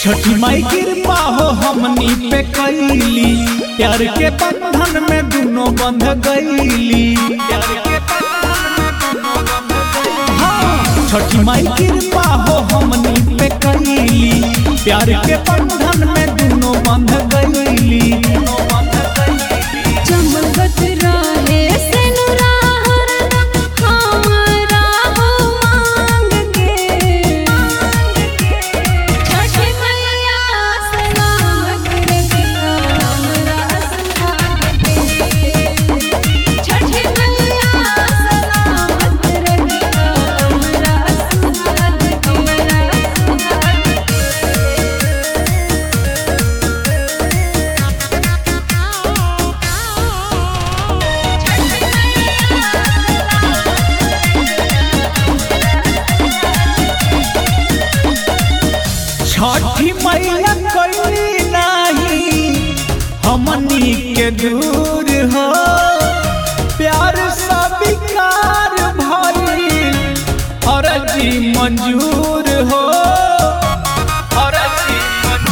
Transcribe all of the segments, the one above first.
छठी माई कृपा हो हमनी पे कैली प्यार के बंधन में दोनों बंध गईली हाँ, छठी माई कृपा हो हमनी पे कैली प्यार के बंधन में दोनों बंध गईली चमकत रहे सिनुरा हरदम हमरा हो मांग के छठी मैया सलामत रखिया हमरा संभाग के छठी मैया सलामत रखिया हमरा संभाग छठी मैया कैली नाही हमनी के दूर हो प्यार स्वीकार भइल अर्जी मंजूर हो अर्जी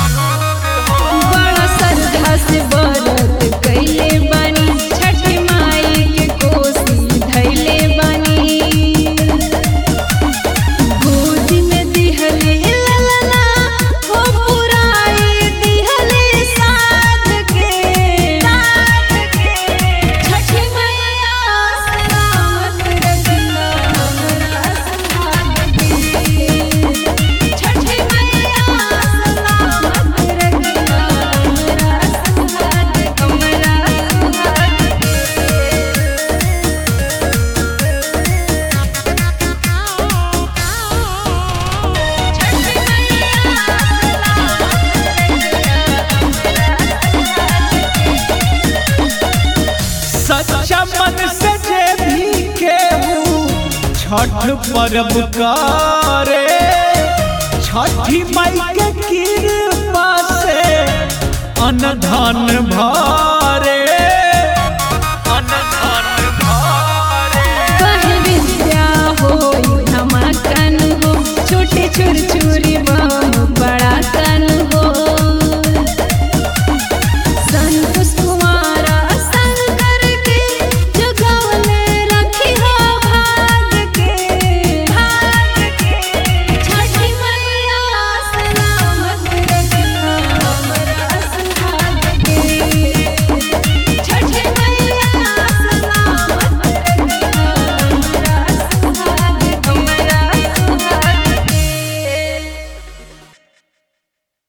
बड़ा श्रद्धा से व्रत कइले बानी छठी माई के कोसी धइले बानी गोद में दिहले ललना हो पुराई दिहले साथ के साथ के छठी मैया सलामत रखना हमरा संभाग के छठी मैया सलामत रखना हमरा संभाग हमरा सच्चा मन से जे भी केहू छठ पर्व करे छठी माई के कृपा से अनधन भरे